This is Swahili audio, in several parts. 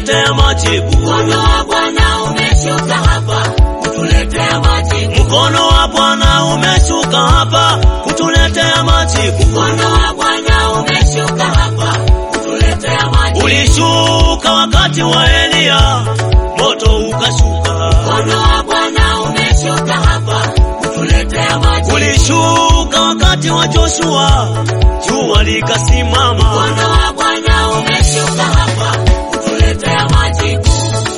kutuletea majibu. Mkono wa Bwana umeshuka hapa kutuletea majibu. Mkono wa Bwana umeshuka hapa kutuletea majibu. Mkono wa Bwana umeshuka hapa kutuletea majibu. Ulishuka wakati wa Eliya, moto ukashuka. Mkono wa Bwana umeshuka hapa kutuletea majibu. Ulishuka wakati wa Joshua, jua likasimama. Mkono wa Bwana umeshuka hapa kutuletea majibu.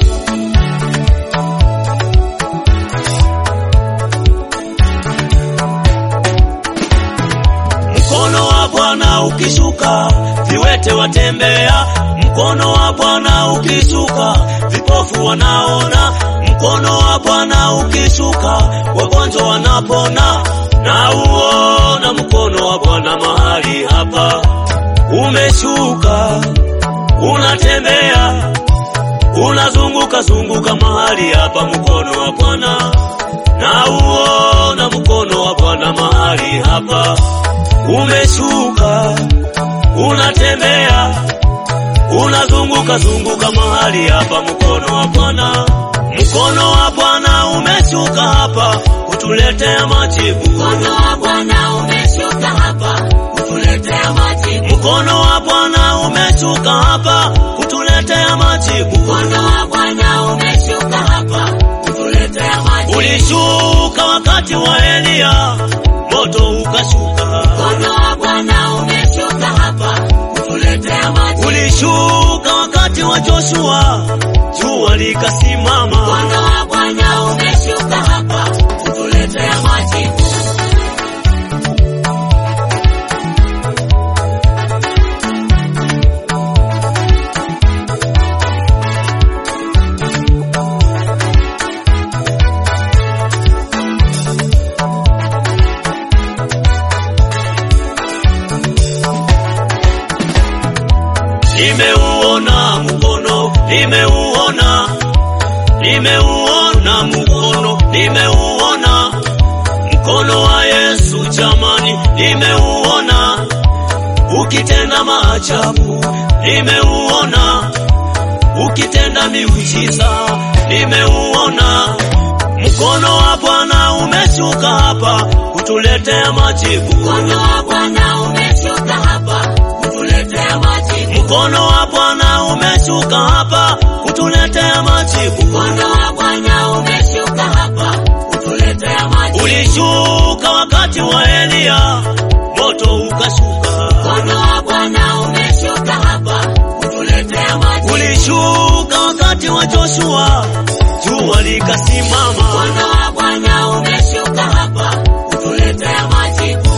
Mkono wa Bwana ukishuka, viwete watembea. Mkono wa Bwana ukishuka, vipofu wanaona. Mkono wa Bwana ukishuka, wagonjwa wanapona. Na uona mkono wa Bwana mahali hapa umeshuka, unatembea, unazunguka zunguka mahali hapa, mkono wa Bwana na uona mkono wa Bwana mahali hapa umeshuka, unatembea, unazunguka zunguka mahali hapa, mkono wa Bwana, mkono wa Bwana umeshuka hapa kutuletea majibu. Mkono wa Bwana umeshuka hapa kutuletea majibu. Mkono wa Bwana umeshuka hapa kutuletea majibu. Mkono wa Bwana umeshuka hapa kutuletea majibu. Ulishuka wakati wa Eliya, moto ukashuka. Mkono wa Bwana umeshuka hapa kutuletea majibu. Ulishuka wakati wa Joshua, jua likasimama. Mkono wa Bwana umeshuka hapa kutuletea majibu. Nimeuona mkono, nimeuona, nimeuona mkono, nimeuona mkono wa Yesu jamani, nimeuona ukitenda maajabu, nimeuona ukitenda miujiza, nimeuona mkono wa Bwana umeshuka hapa kutuletea majibu. Mkono wa Bwana umeshuka hapa kutuletea majibu. Mkono wa Bwana umeshuka hapa kutuletea majibu. Mkono wa Bwana umeshuka hapa kutuletea majibu. Ulishuka wakati wa Eliya, moto ukashuka. Mkono wa Bwana umeshuka hapa kutuletea majibu. Ulishuka wakati wa Joshua, jua likasimama. Mkono wa Bwana umeshuka hapa kutuletea majibu.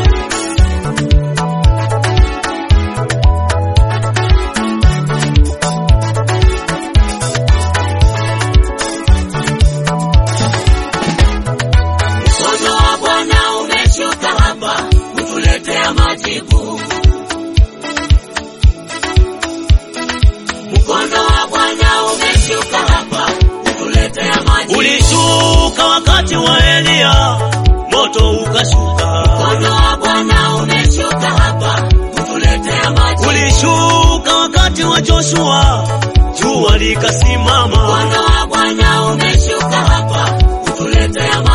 Mkono wa Bwana umeshuka hapa kutuletea majibu. Mkono wa Bwana umeshuka hapa kutuletea majibu. Ulishuka wakati wa Eliya, moto ukashuka. Mkono wa Bwana umeshuka hapa kutuletea majibu. Ulishuka wakati wa Joshua, jua likasimama. Mkono wa Bwana umeshuka hapa kutuletea